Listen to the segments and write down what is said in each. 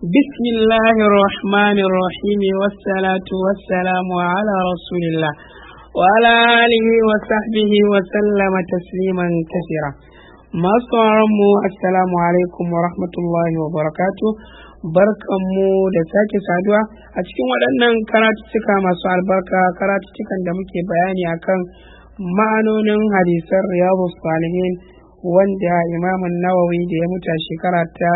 بسم الله الرحمن الرحيم والصلاة والسلام على رسول الله وعلى آله وصحبه وسلم تسليما كثيرا masu mu assalamu alaikum wa rahmatullahi wa barakatu barkanmu da sake saduwa a cikin waɗannan karatuttuka masu albarka karatuttukan da muke bayani akan ma'anonin hadisan riyadu salihin wanda imamun nawawi da ya mutu a shekara ta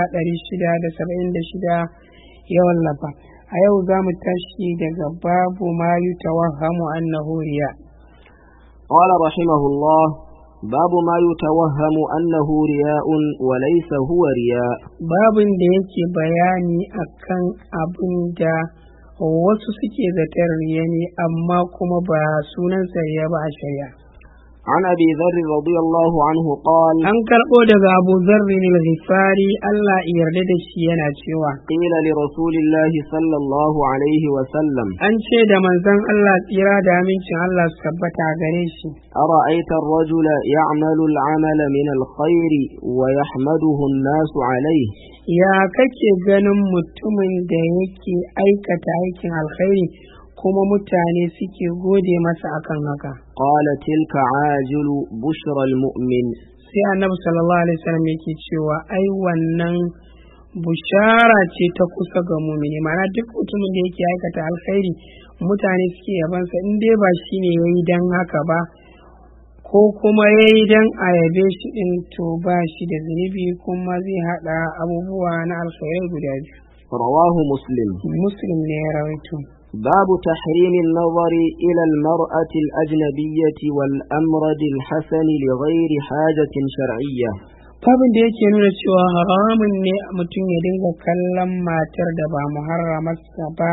676 ya wallafa a yau za mu tashi daga babu ma yutawahhamu annahu riya قال رحمه الله باب ما يتوهم أنه رياء وليس هو رياء babin da yake bayani akan abin da wasu suke zatar riya ne amma kuma ba sunansa riya ba a shari'a عن أبي ذر رضي الله عنه قال an karɓo daga abu zarrin al-ghifari Allah ya yarda da shi yana cewa قيل لرسول الله صلى الله عليه وسلم an ce da manzon Allah tsira da amincin Allah su tabbata a gare shi أرأيت الرجل يعمل العمل من الخير ويحمده الناس عليه ya kake ganin mutumin da yake aikata aikin alkhairi kuma mutane suke gode masa akan haka قال تلك عاجل بشرى المؤمن sai annabi sallallahu alaihi wasallam yake cewa ai wannan bushara ce ta kusa ga mumini mana duk mutumin da yake aikata alkhairi mutane suke yabansa in dai ba shi ne ya yi don haka ba ko kuma ya yi don a yabe shi ɗin to ba shi da zunubi kuma zai haɗa abubuwa na alkhairai guda biyu رواه مسلم muslim ne ya rawaito باب تحريم النظر إلى المرأة الأجنبية والأمرد الحسن لغير حاجة شرعية babin da yake nuna cewa haramun ne mutum ya dinga kallon matar da ba muharramarsa ba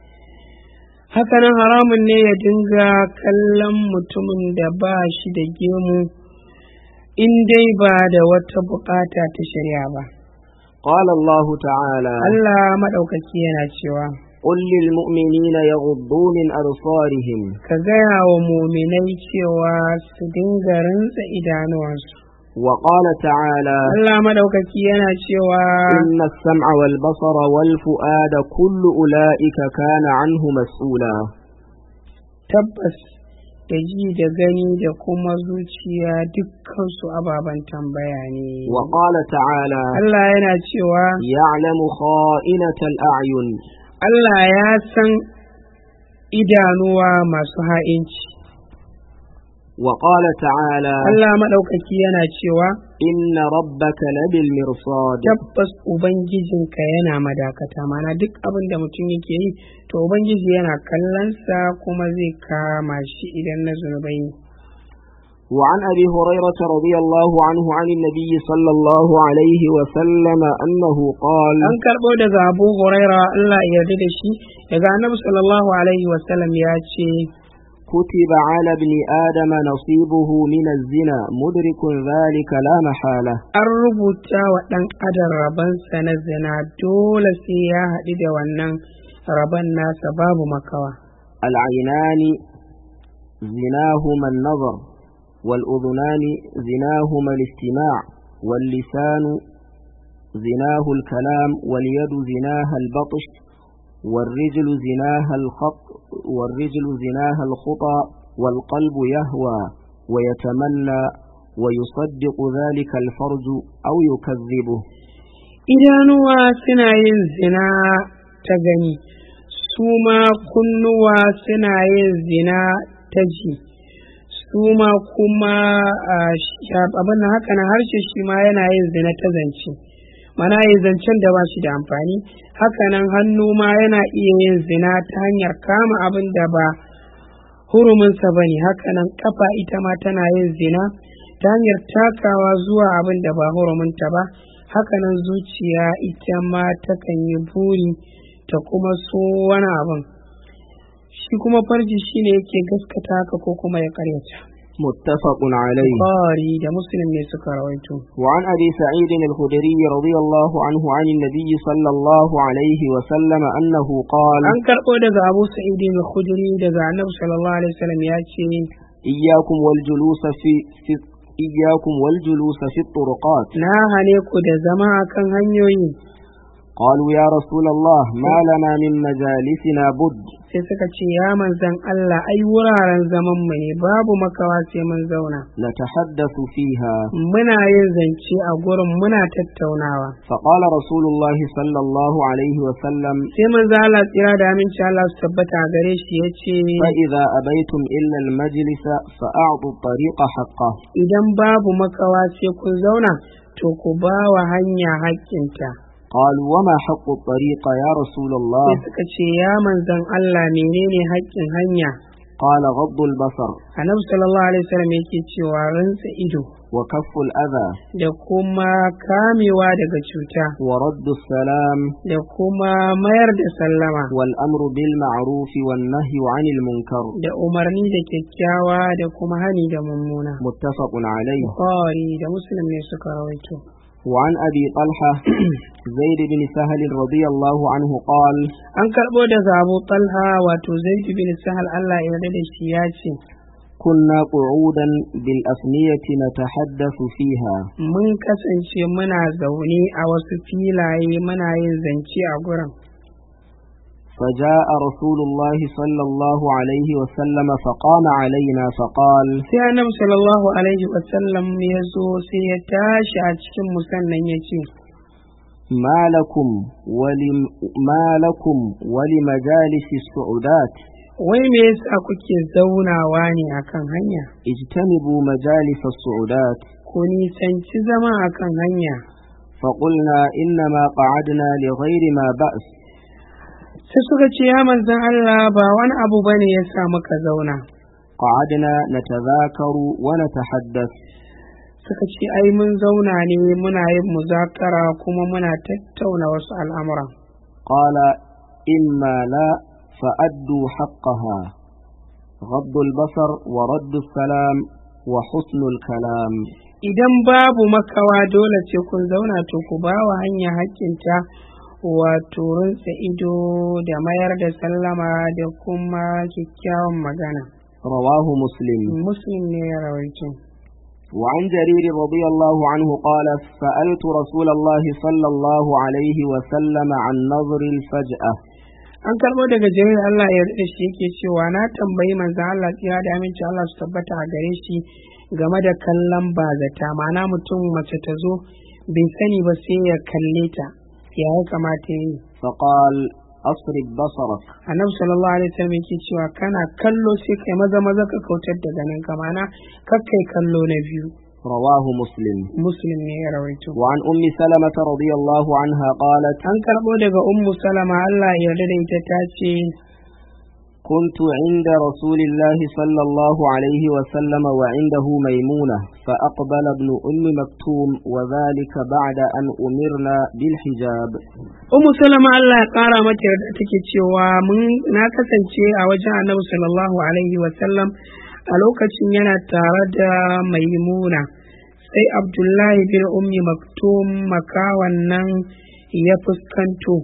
hakanan haramun ne ya dinga kallon mutumin da ba shi da gemu in dai ba da wata bukata ta shari'a ba قال الله تعالى Allah maɗaukaki yana cewa قل للمؤمنين يغضوا من أبصارهم ka gaya wa muminai cewa su dinga rintsa idanuwansu وقال تعالى Allah maɗaukaki yana cewa إن السمع والبصر والفؤاد كل أولئك كان عنه مسؤولا tabbas da ji da gani da kuma zuciya dukkansu ababen tambaya ne. وقال تعالى Allah yana cewa يعلم خائنة الأعين Allah ya san idanuwa masu ha'inci. وقال تعالى Allah maɗaukaki yana cewa إن ربك لبالمرصاد tabbas Ubangijinka yana madakata mana duk abin da mutum yake yi to Ubangiji yana kallonsa kuma zai kama shi idan na zunubai ne. وعن أبي هريرة رضي الله عنه عن النبي صلى الله عليه وسلم أنه قال An karɓo daga Abu Huraira Allah ya yarda da shi daga Annabi sallallahu alaihi wasallam ya ce كتب على ابن آدم نصيبه من الزنا مدرك ذلك لا محالة an rubuta wa ɗan adam rabansa na zina dole sai ya haɗu da wannan rabon nasa babu makawa. العينان زناهما النظر والأذنان زناهما الاستماع واللسان زناه الكلام واليد زناها البطش والرجل زناها الخط والرجل زناها الخطى والقلب يهوى ويتمنى ويصدق ذلك الفرج أو يكذبه Idanuwa suna yin zina ta gani, su ma kunnuwa suna yin zina ta ji, su ma kuma abin da haka na harshe shi ma yana yin zina ta zance. Mana yin zancen da ba shi da amfani, hakanan hannu ma yana iya yin zina ta hanyar kama abin da ba huruminsa ba ne, hakanan kafa ita ma tana yin zina ta hanyar takawa zuwa abin da ba huruminta ba. hakanan zuciya ita ma takan yi buri ta kuma so wani abin shi kuma farji shine yake gaskata haka ko kuma ya karyata متفق عليه Bukhari da Muslim ne suka rawaito وعن أبي سعيد الخدري رضي الله عنه عن النبي صلى الله عليه وسلم أنه قال an karɓo daga Abu Sa'id al-Khudri daga Annabi sallallahu alaihi wasallam ya ce إياكم والجلوس في, في إياكم والجلوس في الطرقات na hane ku da zama akan hanyoyi قالوا يا رسول الله ما لنا من مجالسنا بد sai suka ce ya manzan Allah ai wuraren zaman mu ne babu makawa sai mun zauna نتحدث فيها muna yin zance a gurin muna tattaunawa فقال رسول الله صلى الله عليه وسلم sai manzo Allah tsira da aminci Allah su tabbata a gare shi yace فإذا أبيتم إلا المجلس فأعطوا الطريق حقه idan babu makawa sai kun zauna to ku ba wa hanya haƙƙinta قالوا وما حق الطريق يا رسول الله sai suka ce ya manzan Allah menene haƙƙin hanya قال غض البصر annabi sallallahu alaihi wasallam yake cewa rantsa ido وكف الأذى da kuma kamewa daga cuta ورد السلام da kuma mayar da sallama والأمر بالمعروف والنهي عن المنكر da umarni da kyakkyawa da kuma hani da mummuna متفق عليه Bukhari da Muslim ne suka rawaito وعن أبي طلحة زيد بن سهل رضي الله عنه قال an karɓo daga Abu Talha wato Zaid bin Sahal Allah ya yarda da shi ya ce كنا قعودا بالأثنية نتحدث فيها mun kasance muna zaune a wasu filaye muna yin zance a gurin فجاء رسول الله صلى الله عليه وسلم فقام علينا فقال sai annabi sallallahu alaihi wasallam ya zo sai ya tashi a cikin musannan ya ce ما لكم ولم ما لكم ولمجالس السعودات wai me yasa kuke zaunawa ne akan hanya اجتنبوا مجالس السعودات ku nisanci zama akan hanya فقلنا إنما قعدنا لغير ما بأس sai suka ce ya manzan Allah ba wani abu bane ya sa muka zauna قعدنا نتذاكر ونتحدث suka ce ai mun zauna ne muna yin muzakara kuma muna tattauna wasu al'amura قال إما لا فأدوا حقها غض البصر ورد السلام وحسن الكلام idan babu makawa dole ce kun zauna to ku ba wa hanya haƙƙinta wato rinsa ido da mayar da sallama da kuma kyakkyawan magana رواه مسلم muslim ne ya rawaito وعن جرير رضي الله عنه قال سألت رسول الله صلى الله عليه وسلم عن نظر الفجأة an karɓo daga jirin Allah ya da shi yake cewa na tambayi manzan Allah tsira da aminci Allah su tabbata a gare shi game da kallon bazata ma'ana mutum mace ta zo bai sani ba sai ya kalle ta ya ya kamata ya yi فقال أصرف بصرك annabi sallallahu alaihi wasallam yake cewa kana kallo sai kai maza maza ka kautar da ganin ka ma'ana kakkai kallo na biyu رواه مسلم muslim ne ya rawaito وعن أم سلمة رضي الله عنها قالت an karɓo daga ummu salama Allah ya yarda da ita ta ce كنت عند رسول الله صلى الله عليه وسلم وعنده ميمونة فأقبل ابن أم مكتوم وذلك بعد أن أمرنا بالحجاب ummu salama Allah ya ƙara mata yarda take cewa mun na kasance a wajen annabi sallallahu alaihi wasallam a lokacin yana tare da maimuna sai abdullahi bin ummi maktum makawan nan ya fuskanto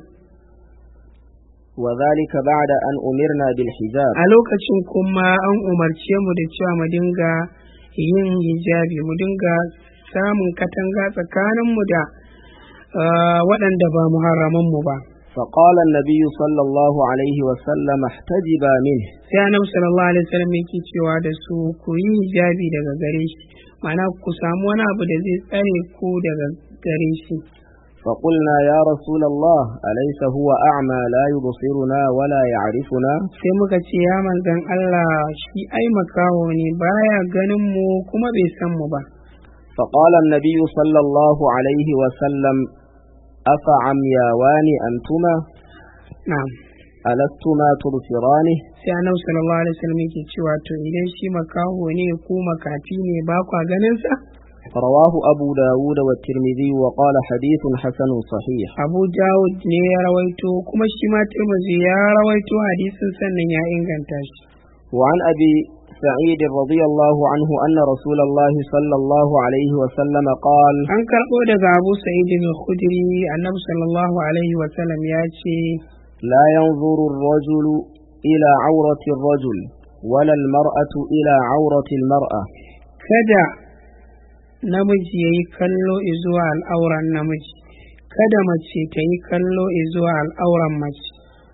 وذلك بعد أن أمرنا بالحجاب a lokacin kuma an umarce mu da cewa mu dinga yin hijabi mu dinga samun katanga tsakaninmu da ah, waɗanda ba muharramanmu ba فقال النبي صلى الله عليه وسلم احتجبا منه sai annabi sallallahu alaihi wasallam yake cewa da su ku yi hijabi daga gare shi ma'ana ku samu wani abu da zai tsare ku daga gare shi فقلنا يا رسول الله أليس هو أعمى لا يبصرنا ولا يعرفنا sai muka ce ya manzon Allah shi ai makaho ne baya ganin mu kuma bai san mu ba فقال النبي صلى الله عليه وسلم أفعمياوان أنتما na'am ألستما تبصرانه sai annabi sallallahu alaihi wasallam yake cewa to idan shi makaho ne ku makafi ne ba kwa ganin sa رواه أبو داود والترمذي وقال حديث حسن صحيح Abu Dawud ne ya rawaito kuma shi ma Tirmidhi ya rawaito hadisin sannan ya inganta shi وعن أبي سعيد رضي الله عنه أن رسول الله صلى الله عليه وسلم قال an karɓo daga Abu Sa'id al-Khudri annabi sallallahu alaihi wasallam ya ce لا ينظر الرجل إلى عورة الرجل ولا المرأة إلى عورة المرأة kada namiji ya yi kallo zuwa al'auran namiji kada mace ta yi kallo zuwa al'auran mace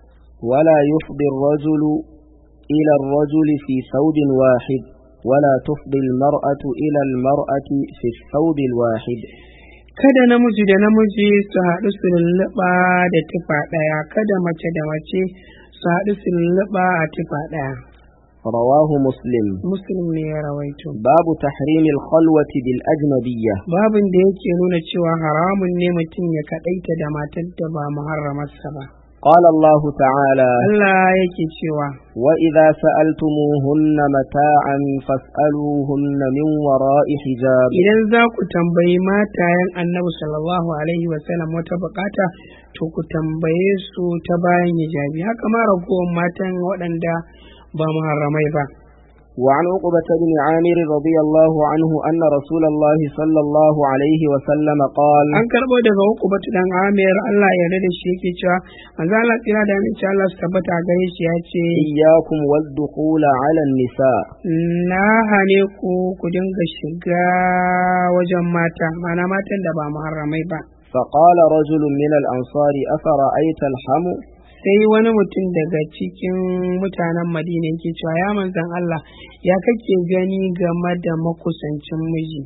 ولا يفضي الرجل إلى الرجل في ثوب واحد ولا تفضي المرأة إلى المرأة في الثوب الواحد kada namiji da namiji su haɗu su lulluɓa da tufa ɗaya kada mace da mace su haɗu su lulluɓa a tufa ɗaya رواه مسلم muslim ne ya rawaito باب تحريم الخلوة بالأجنبية babin da yake nuna cewa haramun ne mutum ya kaɗaita da matar da ba muharramarsa ba قال الله تعالى Allah yake cewa وإذا سألتموهن متاعا فاسألوهن من وراء حجاب idan za ku tambayi matayen annabi sallallahu alaihi wasallam wata bukata to ku tambaye su ta bayan hijabi haka ma ragowar matan waɗanda ba muharramai ba وعن عقبة بن عامر رضي الله عنه أن رسول الله صلى الله عليه وسلم قال an karɓo daga hukubatu dan amir Allah ya yarda da shi yake cewa manzo Allah tsira da aminci Allah su tabbata a gare shi ya ce إياكم والدخول على النساء na hane ku ku dinga shiga wajen mata mana matan da ba muharramai ba فقال رجل من الأنصار أفرأيت الحم sai wani mutum daga cikin mutanen madina yake cewa ya manzan Allah ya kake gani game da makusancin miji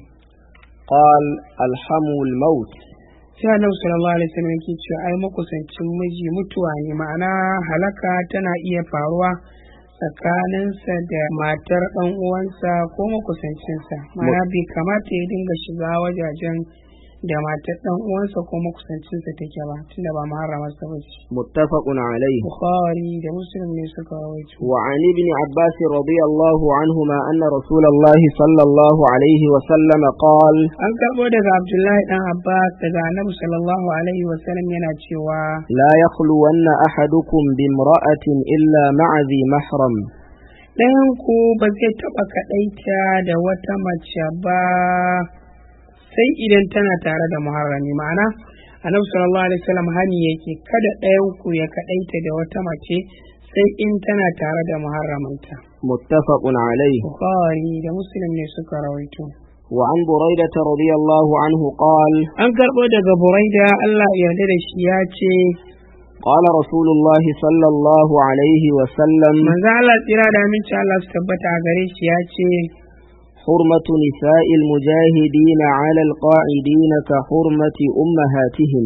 قال الحم الموت sai annabi sallallahu alaihi wasallam yake cewa ai makusancin miji mutuwa ne ma'ana halaka tana iya faruwa tsakaninsa da matar ɗan uwansa ko makusancinsa ma'ana bai kamata ya dinga shiga wajajen da matar ɗan uwansa ko makusancinsa take ba tunda ba maharamarsa ba ce متفق عليه bukhari da muslim ne suka rawaito وعن ابن عباس رضي الله عنهما أن رسول الله صلى الله عليه وسلم قال an karɓo daga abdullahi dan abbas daga annabi sallallahu alaihi wasallam yana cewa لا يخلون أحدكم بامرأة إلا مع ذي محرم ɗayan ku ba zai taɓa kaɗaita da wata mace ba sai idan tana tare da muharrami ma'ana annabi sallallahu alaihi wasallam hani yake kada ɗayan ku ya kaɗaita da wata mace sai in tana tare da muharramanta متفق عليه bukhari da muslim ne suka rawaito وعن بريدة رضي الله عنه قال an karɓo daga buraida allah ya yarda da shi ya ce قال رسول الله صلى الله عليه وسلم manzo allah tsira da aminci allah su tabbata a gare shi ya ce حرمة نساء المجاهدين على القاعدين كحرمة أمهاتهم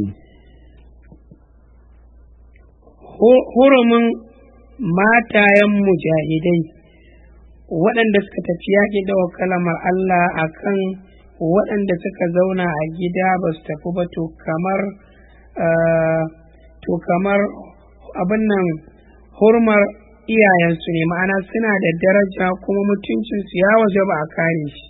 hu- hurumin matayen mujahidai waɗanda suka tafi yaƙi da kalamar Allah a kan waɗanda suka zauna a gida ba su tafi ba to kamar ah, to kamar abin nan hurmar iyayensu ne ma'ana suna da daraja kuma mutuncinsu ya waje ba a kare shi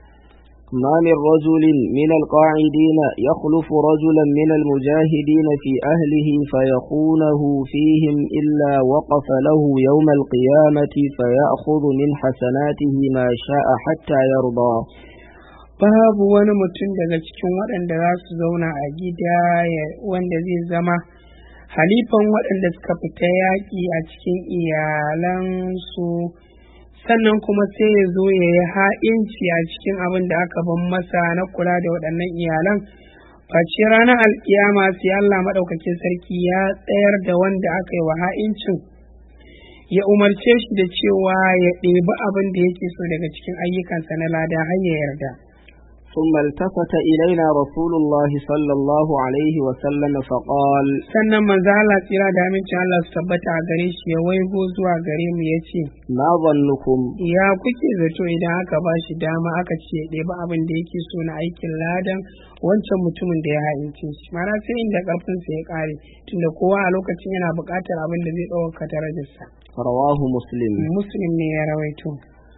ما من رجل من القاعدين يخلف رجلا من المجاهدين في أهله فيخونه فيهم إلا وقف له يوم القيامة فيأخذ من حسناته ما شاء حتى يرضى babu wani mutum daga cikin waɗanda za su zauna a gida ya- wanda zai zama halifan waɗanda suka fita yaƙi a cikin iyalansu sannan kuma sai ya zo ya yi ha'inci a cikin abin da aka ban masa na kula da waɗannan iyalan face ranar alkiyama sai Allah maɗaukakin sarki ya tsayar da wanda aka yi wa ha'incin ya umarce shi da cewa ya ɗebi abin da yake so daga cikin ayyukansa na lada har ya yarda. ثم التفت إلينا رسول الله صلى الله عليه وسلم فقال sannan manzo Allah tsira da amincin Allah su tabbata a gare shi ya waigo zuwa gare mu ya ce ما ظنكم ya kuke zato idan aka ba shi dama aka ce ya ɗebi abin da yake so na aikin ladan wancan mutumin da ya haince shi mana sai inda ƙarfinsa ya ƙare tunda kowa a lokacin yana buƙatar abin da zai ɗaukaka darajarsa رواه مسلم muslim ne ya rawaito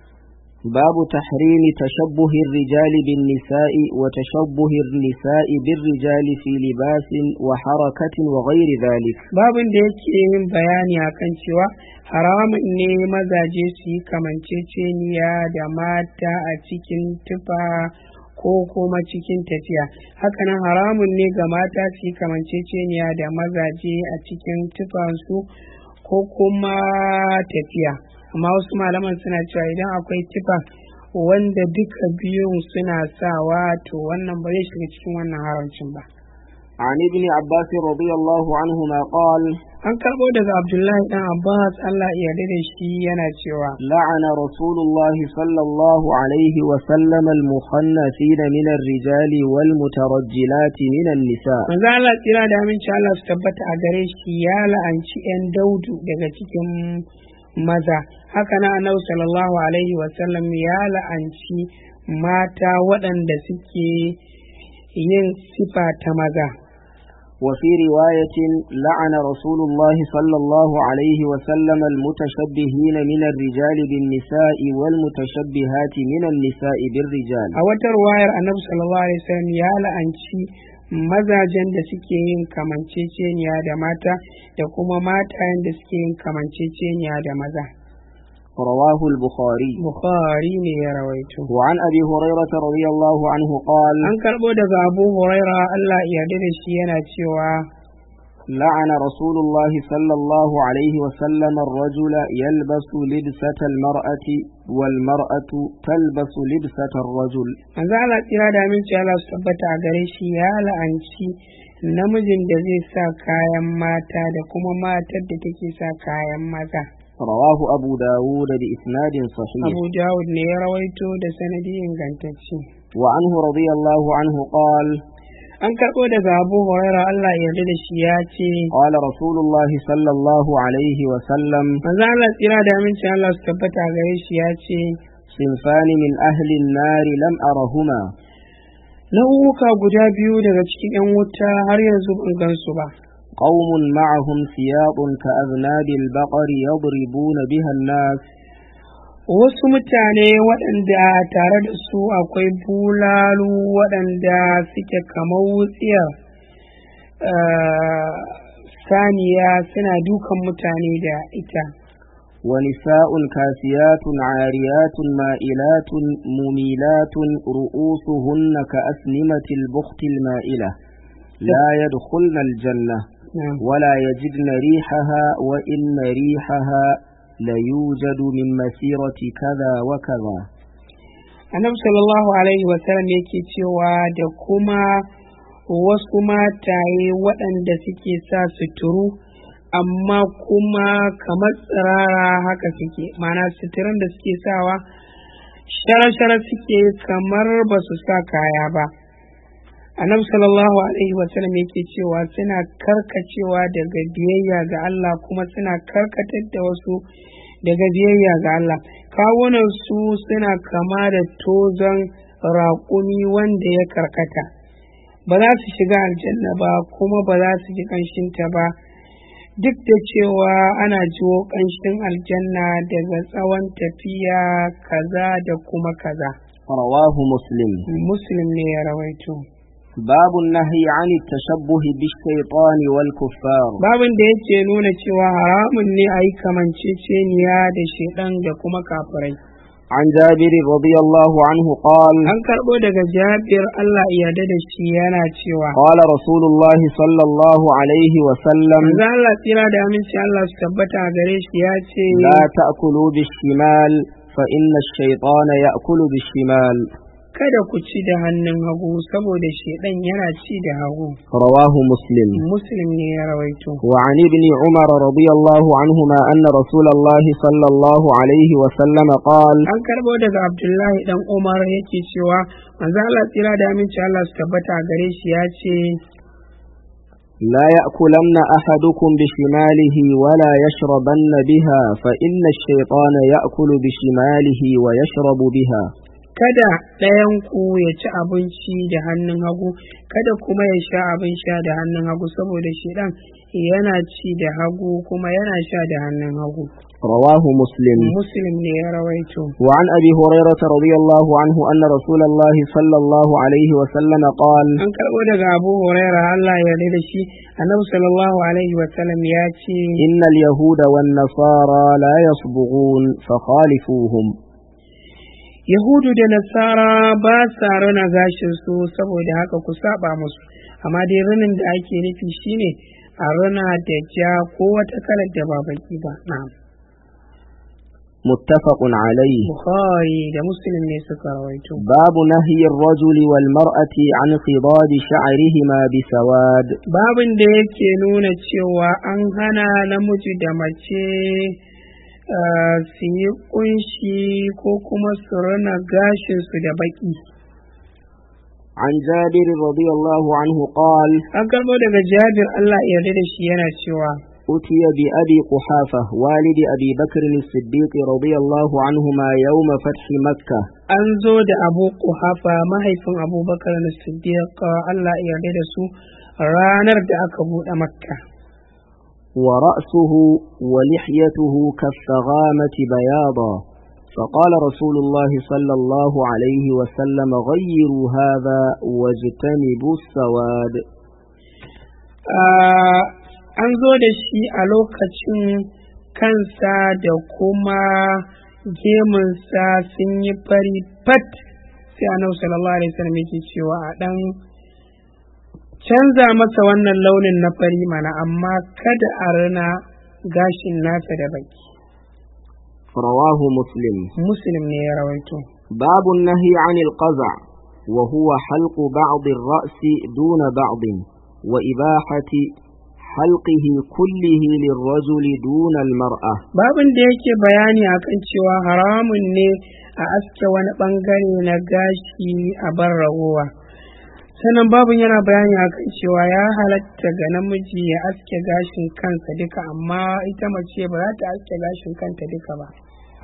باب تحريم تشبه الرجال بالنساء وتشبه النساء بالرجال في لباس وحركة وغير ذلك babin da yake yin bayani akan cewa haramun ne mazaje su yi kamanceceniya da mata a cikin tufa ko kuma cikin tafiya hakanan haramun ne ga mata su yi kamanceceniya da mazaje a cikin tufansu ko kuma tafiya amma wasu malaman suna cewa idan akwai tufa wanda duka biyun suna sawa to wannan ba zai shiga cikin wannan haramcin ba عن ابن عباس رضي الله عنهما قال an karɓo daga abdullahi dan abbas allah ya yarda da shi yana cewa لعن رسول الله صلى الله عليه وسلم المخنثين من الرجال والمترجلات من النساء manzo Allah tsira da aminci Allah su tabbata a gare shi ya la'anci 'yan daudu daga cikin maza haka na annabi sallallahu alaihi wasallam ya la'anci mata waɗanda suke yin sifa ta maza وفي رواية لعن رسول الله صلى الله عليه وسلم المتشبهين من الرجال بالنساء والمتشبهات من النساء بالرجال a wata ruwayar annabi sallallahu alaihi wasallam ya la'anci mazajen da suke yin kamanceceniya da mata da kuma matayen da suke yin kamanceceniya da maza رواه البخاري bukhari ne ya rawaito وعن أبي هريرة رضي الله عنه قال an karɓo daga abu huraira allah ya yarda da shi yana cewa لعن رسول الله صلى الله عليه وسلم الرجل يلبس لبسة المرأة والمرأة تلبس لبسة الرجل manzo Allah tsira da aminci Allah su tabbata a gare shi ya la'anci namijin da zai sa kayan mata da kuma matar da take sa kayan maza رواه أبو داود بإسناد صحيح Abu Dawud ne ya rawaito da sanadi ingantacce وعنه رضي الله عنه قال an karɓo daga Abu Huraira Allah ya yarda da shi ya ce قال رسول الله صلى الله عليه وسلم manzo Allah tsira da aminci Allah su tabbata a gare shi ya ce صنفان من أهل النار لم أرهما nau'uka guda biyu daga cikin 'yan wuta har yanzu ban gansu ba قوم معهم ثياب كأذناب البقر يضربون بها الناس wasu mutane waɗanda tare da su akwai bulalu waɗanda suke kamar wutsiyar eh, saniya suna dukan mutane da ita ونساء كاسيات عاريات مائلات مميلات رؤوسهن كأسنمة البخت المائلة لا يدخلن الجنة Na'am. ولا يجدن ريحها وإن ريحها ليوجد من مسيرة كذا وكذا annabi sallallahu alaihi wasallam yake cewa da kuma wasu mataye waɗanda suke sa suturu amma kuma kamar tsirara haka suke mana suturan da suke sawa shara-shara suke kamar ba su sa kaya ba annabi sallallahu alaihi wasallam yake cewa suna karkacewa daga biyayya ga Allah kuma suna karkatar da wasu daga biyayya ga Allah kawunan su suna kama da tozon raƙumi wanda ya karkata ba za su shiga aljanna ba kuma ba za su ji ƙanshinta ba duk da cewa ana jiwo ƙanshin aljanna daga tsawon tafiya kaza da kuma kaza رواه مسلم muslim ne ya rawaito باب النهي عن التشبه بالشيطان والكفار babin da yake nuna cewa haramun ne a yi kamanceceniya da shaidan da kuma kafirai عن جابر رضي الله عنه قال an karɓo daga jabir Allah ya yarda da shi yana cewa قال رسول الله صلى الله عليه وسلم manzo Allah tsira da aminci Allah su tabbata a gare shi ya ce لا تأكلوا بالشمال فإن الشيطان يأكل بالشمال kada ku ci da hannun hagu saboda shaidan yana ci da hagu رواه مسلم muslim ne ya rawaito وعن ابن عمر رضي الله عنهما أن رسول الله صلى الله عليه وسلم قال an karɓo daga abdullahi dan umar yake cewa manzo Allah tsira da aminci Allah su tabbata a gare shi ya ce لا يأكلن أحدكم بشماله ولا يشربن بها فإن الشيطان يأكل بشماله ويشرب بها kada ɗayanku ya ci abinci da hannun hagu kada kuma ya sha abin sha da hannun hagu saboda shedan yana ci da hagu kuma yana sha da hannun hagu رواه مسلم muslim ne ya rawaito وعن أبي هريرة رضي الله عنه أن رسول الله صلى الله عليه وسلم قال an karɓo daga abu huraira allah ya yarda da shi annabi sallallahu alaihi wasallam ya ce إن اليهود والنصارى لا يصبغون فخالفوهم yahudu da nasara ba sa rana gashin su saboda haka ku saba musu amma dai ranin da ake nufi shine a rana da ja ko wata kalar da ba baki ba na'am متفق عليه bukhari da muslim ne suka rawaito باب نهي الرجل والمرأة عن خضاد شعرهما بسواد babin da yake nuna cewa an hana namiji da mace ah, su yi kunshi ko kuma su rina gashinsu da baki عن جابر رضي الله عنه قال an karɓo daga jabir allah ya yarda da shi yana cewa أتي بأبي قحافة والد أبي بكر الصديق رضي الله عنهما يوم فتح مكة an zo da abu kuhafa mahaifin abubakar na siddiq allah ya yarda da su ranar da aka buɗe makka ورأسه ولحيته كالثغامة بياضا فقال رسول الله صلى الله عليه وسلم غيروا هذا واجتنبوا السواد Ah, an zo da shi a lokacin kansa da kuma gemunsa sun yi fari fat sai annabi sallallahu alaihi wasallam yake cewa a dan canza masa wannan launin na fari mana amma kada a rina gashin nasa da baki رواه مسلم muslim ne ya rawaito باب النهي عن القزع وهو حلق بعض الرأس دون بعض وإباحة حلقه كله للرجل دون المرأة babin da yake bayani akan cewa haramun ne a aske wani bangare na gashi a bar ragowa sannan babin yana bayani akan cewa ya halatta ga namiji ya aske gashin kansa duka amma ita mace ba za ta aske gashin kanta duka ba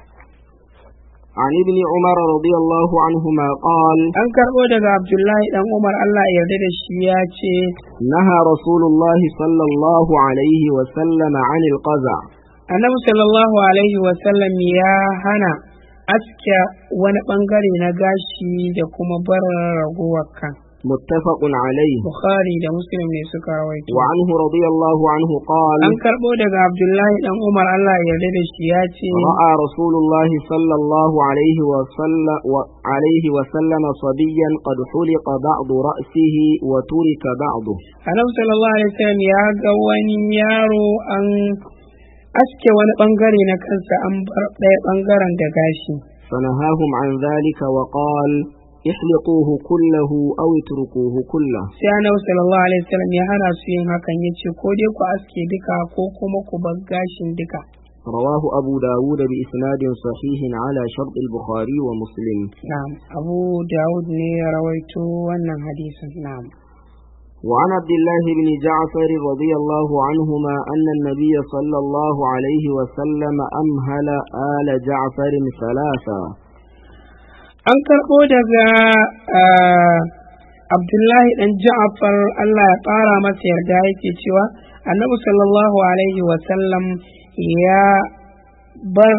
عن ابن عمر رضي الله عنهما قال an karɓo daga abdullahi dan umar allah ya yarda da shi ya ce نهى رسول الله صلى الله عليه وسلم عن القزع annabi sallallahu alaihi wasallam ya hana aske wani bangare na gashi da kuma bar ragowar kan متفق عليه bukhari da muslim ne suka rawaito وعنه رضي الله عنه قال an karɓo daga abdullahi dan umar allah ya yarda da shi ya ce رأى رسول الله صلى الله عليه وسلم, عليه وسلم صبيا قد حلق بعض رأسه وترك بعضه annabi sallallahu alaihi wasallam ya ga wani yaro an aske wani bangare na kansa an bar ɗaya bangaren da gashi فنهاهم عن ذلك وقال احلقوه كله أو اتركوه كله sai annabi sallallahu alaihi wasallam ya hana su yin hakan yace ko dai ku aske duka ko kuma ku bar gashin duka رواه أبو داود بإسناد صحيح على شرط البخاري ومسلم na'am abu dawud ne ya rawaito wannan hadisin na'am وعن عبد الله بن جعفر رضي الله عنهما أن النبي صلى الله عليه وسلم أمهل آل جعفر ثلاثا an karɓo daga ah, abdullahi ɗan ja'afar allah ya ƙara masa yarda yake cewa annabi sallallahu alaihi wasallam ya bar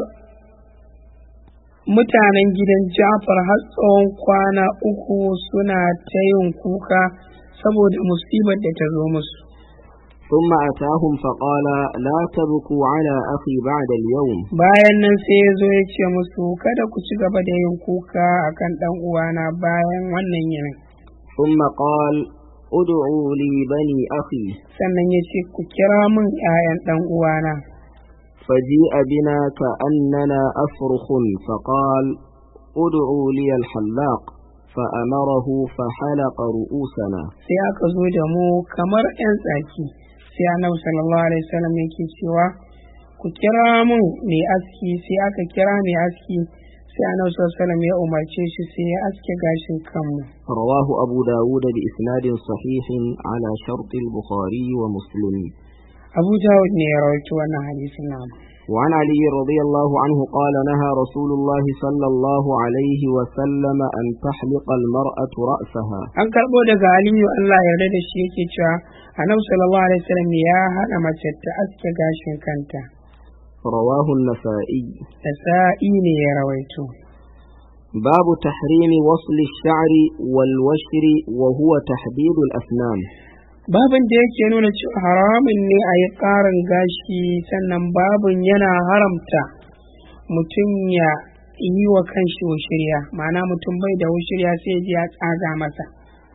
mutanen gidan ja'far har tsawon kwana uku suna ta yin kuka saboda musibar da ta zo musu ثم أتاهم فقال لا تبكوا على أخي بعد اليوم bayan nan sai ya zo ya ce musu kada ku ci gaba da yin kuka akan ɗan uwana bayan wannan yinin ثم قال ادعوا لي بني أخي sannan ya ce ku kira min 'ya'yan ɗan uwana فجيء بنا كأننا أفرخ فقال ادعوا لي الحلاق فأمره فحلق رؤوسنا sai aka zo da mu kamar 'yan tsaki sai annabi sallallahu alaihi wasallam yake cewa ku kira mun mai aski sai aka kira mai aski sai annabi sallallahu alaihi wasallam ya umarce shi sai ya aske gashin kanmu رواه أبو داود بإسناد صحيح على شرط البخاري ومسلم abu dawud ne ya rawaito wannan hadisin namu وعن علي رضي الله عنه قال نهى رسول الله صلى الله عليه وسلم أن تحلق المرأة رأسها an karbo daga aliyu Allah ya yarda da shi yake cewa annabi sallallahu alaihi wasallam ya hana mace ta aske gashin kanta رواه النسائي da sa'i ne ya rawaito باب تحريم وصل الشعر والوشر وهو تحديد الأسنان babin da yake nuna cewa haramun ne a yi ƙarin gashi sannan babin yana haramta mutum ya yi wa kanshi wushirya ma'ana mutum bai da wushirya sai ji ya tsaga masa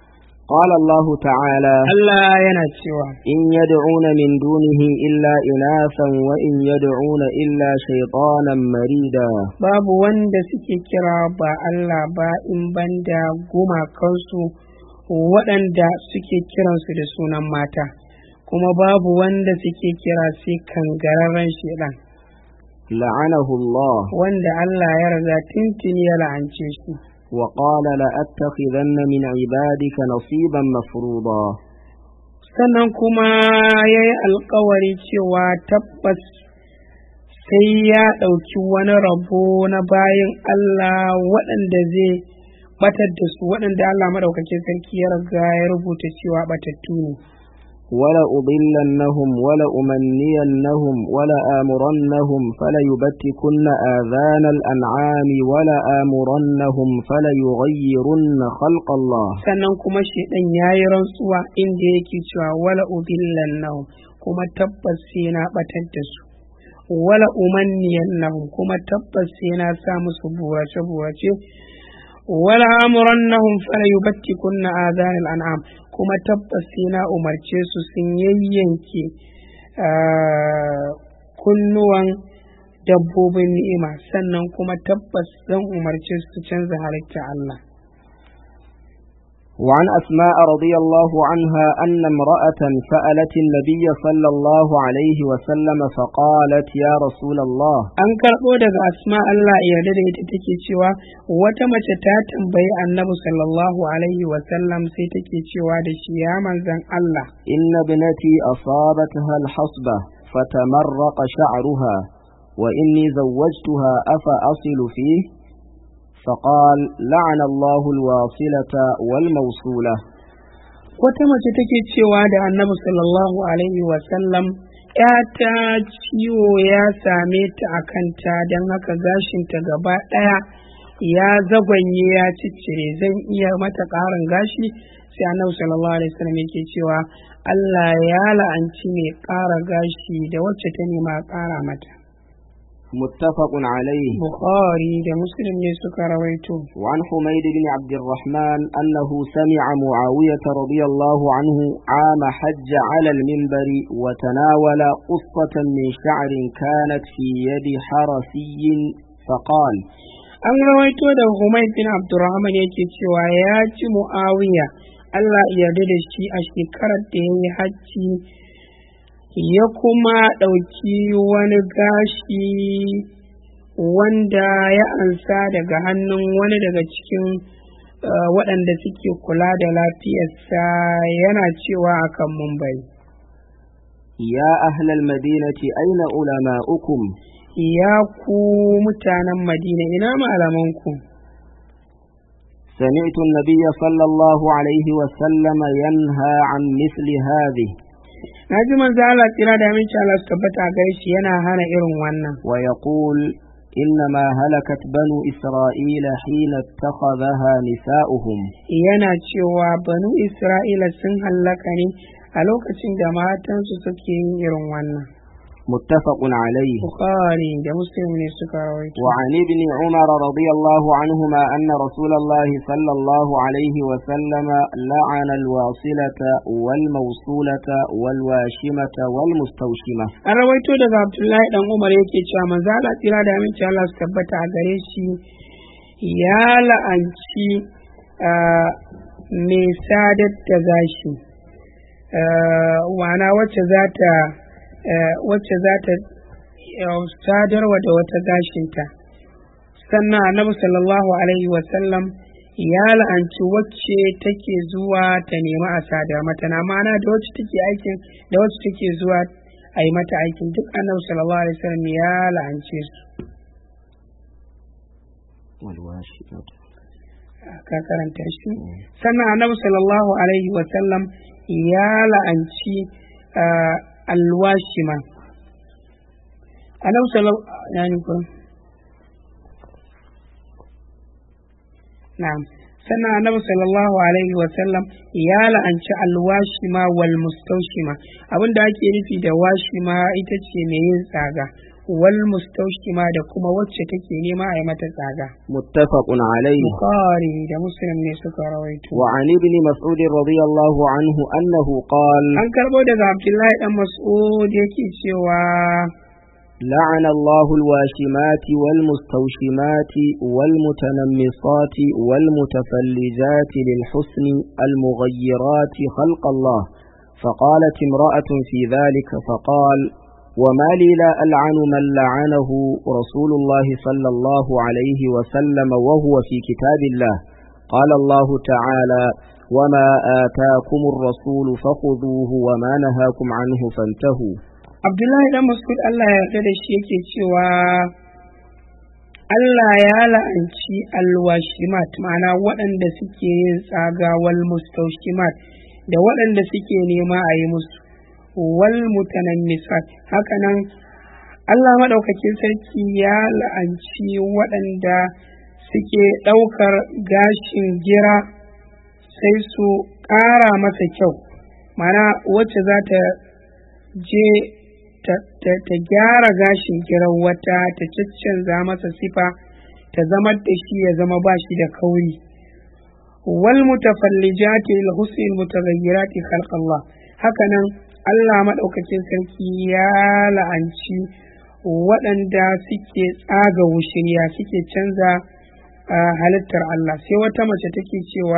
قال الله تعالى Allah yana cewa إن يدعون من دونه إلا إناثا وإن يدعون إلا شيطانا مريدا babu wanda suke kira ba Allah ba in banda gumakansu waɗanda suke kiransu da sunan mata kuma babu wanda suke kira sai kangararren shedan لعنه الله wanda Allah ya riga tintini ya la'ance shi وقال لأتخذن من عبادك نصيبا مفروضا sannan kuma ya yi alkawari cewa tabbas sai ya ɗauki wani rabo na bayan Allah waɗanda zai batar da su waɗanda Allah maɗaukakin sarki ya riga ya rubuta cewa batattu ne ولأضلنهم ولأمنينهم ولآمرنهم فليبتكن آذان الأنعام ولآمرنهم فليغيرن خلق الله sannan kuma shaidan ya yi rantsuwa inda yake cewa wala udillan nahum kuma tabbas sai na batar da su wala umanniyan nahum kuma tabbas sai na sa musu burace burace wala amurannahum fala yubattikunna adhanal an'am kuma tabbas sai na umarce su sun yayyanke ah, kunnuwan dabbobin ni'ima sannan kuma tabbas zan umarce su su canza halitta Allah وعن أسماء رضي الله عنها أن امرأة سألت النبي صلى الله عليه وسلم فقالت يا رسول الله an karɓo daga asma Allah ya yarda da ita take cewa wata mace ta tambayi annabi sallallahu alaihi wasallam sai take cewa da shi ya manzan Allah إن ابنتي أصابتها الحصبة فتمرق شعرها وإني زوجتها أفأصل فيه فقال لعن الله الواصلة والموصولة wata mace take cewa da annabi sallallahu alaihi wasallam ‘yata ciwo ya same ta a kanta don haka gashinta gaba ɗaya ya zagwanye ya ciccire zan iya mata ƙarin gashi sai annabi sallallahu alaihi wasallam yake cewa Allah ya la'anci mai ƙara gashi da wacce ta nema a ƙara mata متفق عليه Bukhari da Muslim ne suka rawaito وعن حميد بن عبد الرحمن أنه سمع معاوية رضي الله عنه عام حج على المنبر وتناول قصة من شعر كانت في يد حرسي فقال an rawaito da Humayd bin Abdurrahman yake cewa ya ci Muawiya Allah ya yarda da shi a shekarar da ya yi hajji ya kuma ɗauki wani gashi wanda ya ansa daga hannun wani daga cikin uh, waɗanda suke kula da lafiyarsa yana cewa akan mumbai يا أهل المدينة أين علماؤكم ya ku mutanen madina ina malamanku سمعت النبي صلى الله عليه وسلم ينهى عن مثل هذه na ji manzo Allah tsira da aminci Allah su tabbata a gare shi yana hana irin wannan ويقول إنما هلكت بنو إسرائيل حين اتخذها نساؤهم yana cewa banu Isra'ila sun hallaka ne a lokacin da matansu suke yin irin wannan متفق عليه Bukhari da Muslim ne suka rawaito وعن ابن عمر رضي الله عنهما أن رسول الله صلى الله عليه وسلم لعن الواصلة والموصولة والواشمة والمستوشمة an rawaito daga Abdullahi dan Umar yake cewa manzo Allah tsira da aminci Allah su tabbata a gare shi ya la'anci ah, mai sadar da gashi Ah, wana wacce za ta ah, wacce za ta ah, sadarwa da wata gashinta sannan annabi sallallahu alaihi wasallam ya la'anci wacce take zuwa ta nemi a sadar mata na mana da wacce take aikin da wacce take zuwa a yi mata aikin duk annabi sallallahu alaihi wasallam ya la'ance su والواشمة ka karanta shi sannan annabi sallallahu alaihi wasallam ya la'anci ah, alwashima annabi sallallahu yani ko na'am sannan annabi sallallahu alaihi wasallam ya la'anci alwashima wal mustaushima abinda ake nufi da washima ita ce mai yin tsaga wal mustaushima da kuma wacce take nema a yi mata tsaga متفق عليه bukhari da muslim ne suka rawaito وعن ابن مسعود رضي الله عنه أنه قال an karbo daga abdullahi dan mas'ud yake cewa لعن الله الواشمات والمستوشمات والمتنمصات والمتفلجات للحسن المغيرات خلق الله فقالت امرأة في ذلك فقال وما لي لا ألعن من لعنه رسول الله صلى الله عليه وسلم وهو في كتاب الله قال الله تعالى وما آتاكم الرسول فخذوه وما نهاكم عنه فانتهوا abdullahi dan mas'ud Allah ya yarda da shi yake cewa Allah ya la'anci alwashimat ma'ana waɗanda suke yin tsaga wal mustaushimat da waɗanda suke nema a yi musu wal mutanammisat hakanan Allah maɗaukakin sarki ya la'anci waɗanda suke ɗaukar gashin gira sai su ƙara masa kyau mana wacce za ta je ta gyara gashin giran wata ta caccanza masa sifa ta zama da shi ya zama ba shi da kauri wal mutafallijati lil husni mutaghayyirati khalq Allah hakanan Allah madaukakin sarki ya la'anci waɗanda suke tsaga wushiriya suke canza halittar Allah sai wata mace take cewa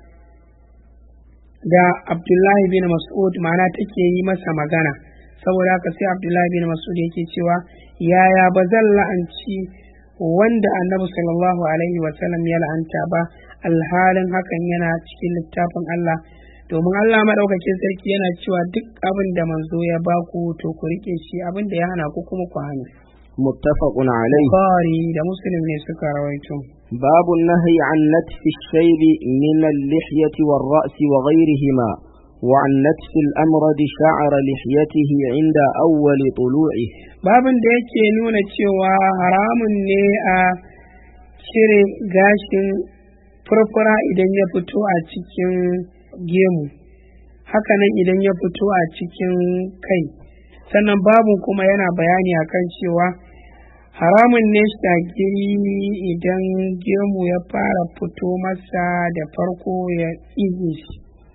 da Abdullahi bin Mas'ud ma'ana take yi masa magana saboda haka sai abdullahi bin masud yake cewa yaya ba zan la'anci wanda annabi sallallahu alaihi wasallam ya la'anta ba alhalin hakan yana cikin littafin Allah domin Allah maɗaukakin sarki yana cewa duk abin da manzo ya baku to ku rike shi abin da ya hana ku kuma ku hana muttafaqun alayhi Bukhari da Muslim ne suka rawaito باب النهي عن نتف الشيب من اللحية والرأس وغيرهما وعن نتف الأمرد شعر لحيته عند أول طلوعه babin da yake nuna cewa haramun ne a cire gashin furfura idan ya fito a cikin gemu hakanan idan ya fito a cikin kai sannan babin kuma yana bayani akan cewa haramun ne shagiri idan gemu ya fara fito masa da farko ya tsige shi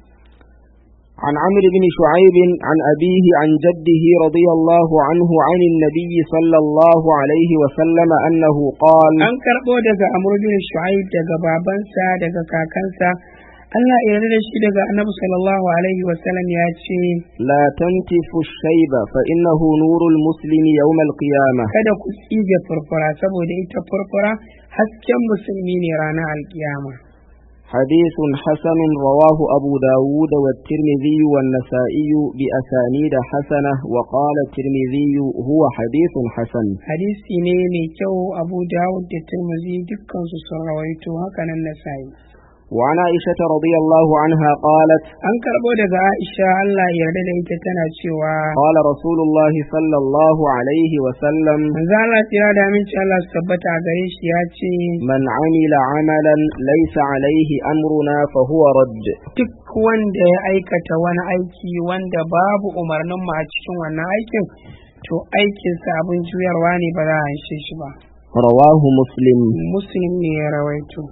عن عمرو بن شعيب عن أبيه عن جده رضي الله عنه عن النبي صلى الله عليه وسلم أنه قال an karɓo daga amr bin shu'aib daga babansa daga kakansa Allah ya yarda da shi daga annabi sallallahu alaihi wasallam ya ce لا تنتف الشيب فإنه نور المسلم يوم القيامة kada ku tsige furfura saboda ita furfura hasken musulmi ne ranar alkiyama حديث حسن رواه أبو داود والترمذي والنسائي بأسانيد حسنة وقال الترمذي هو حديث حسن hadisi ne mai kyau abu dawud da turmuzi dukkan su sun rawaito hakanan nasa'i وعن عائشة رضي الله عنها قالت an karɓo daga aisha Allah ya yarda da ita tana cewa قال رسول الله صلى الله عليه وسلم manzo Allah tsira da aminci Allah su tabbata a gare shi ya ce من عمل عملا ليس عليه أمرنا فهو رد duk wanda ya aikata wani aiki wanda babu umarnin mu a cikin wannan aikin to aikinsa abin juyarwa ne ba za a haishe shi ba رواه مسلم muslim ne ya rawaito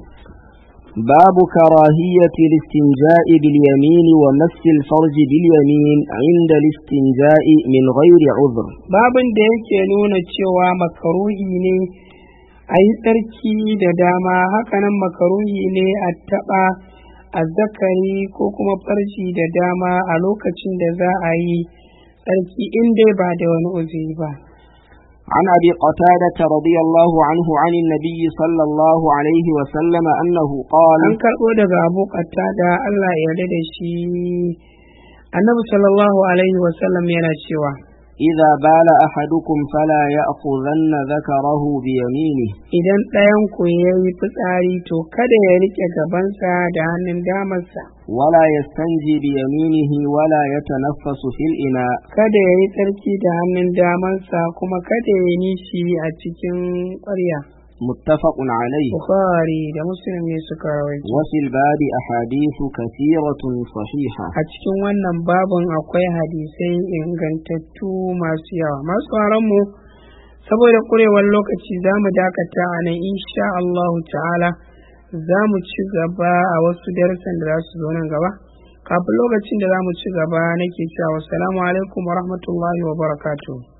باب كراهية الاستنجاء باليمين ومس الفرج باليمين عند الاستنجاء من غير عذر babin da yake nuna cewa makaruhi ne a yi tsarki da dama hakanan makaruhi ne a taɓa azzakari ko kuma farji da dama a lokacin da za a yi tsarki in dai ba da wani uzuri ba عن أبي قتادة رضي الله عنه عن النبي صلى الله عليه وسلم أنه قال an karɓo daga abu da Allah ya yarda da shi annabi sallallahu alaihi wasallam yana cewa إذا بال أحدكم فلا يأخذن ذكره بيمينه idan ɗayan ku ya yi fitsari to kada ya riƙe gabansa da hannun damarsa ولا يستنجي بيمينه ولا يتنفس في الإناء kada ya yi tsarki da hannun damansa kuma kada ya yi nishi a cikin ƙwarya متفق عليه bukhari da muslim ne suka rawaito وفي الباب أحاديث كثيرة صحيحة a cikin wannan babin akwai hadisai ingantattu masu yawa masu mu saboda ƙurewar lokaci za mu dakata a nan insha Allahu ta'ala za mu ci gaba a wasu darussan da za su zo nan gaba kafin lokacin da za mu ci gaba nake cewa wassalamu alaikum wa rahmatullahi wa barakatuh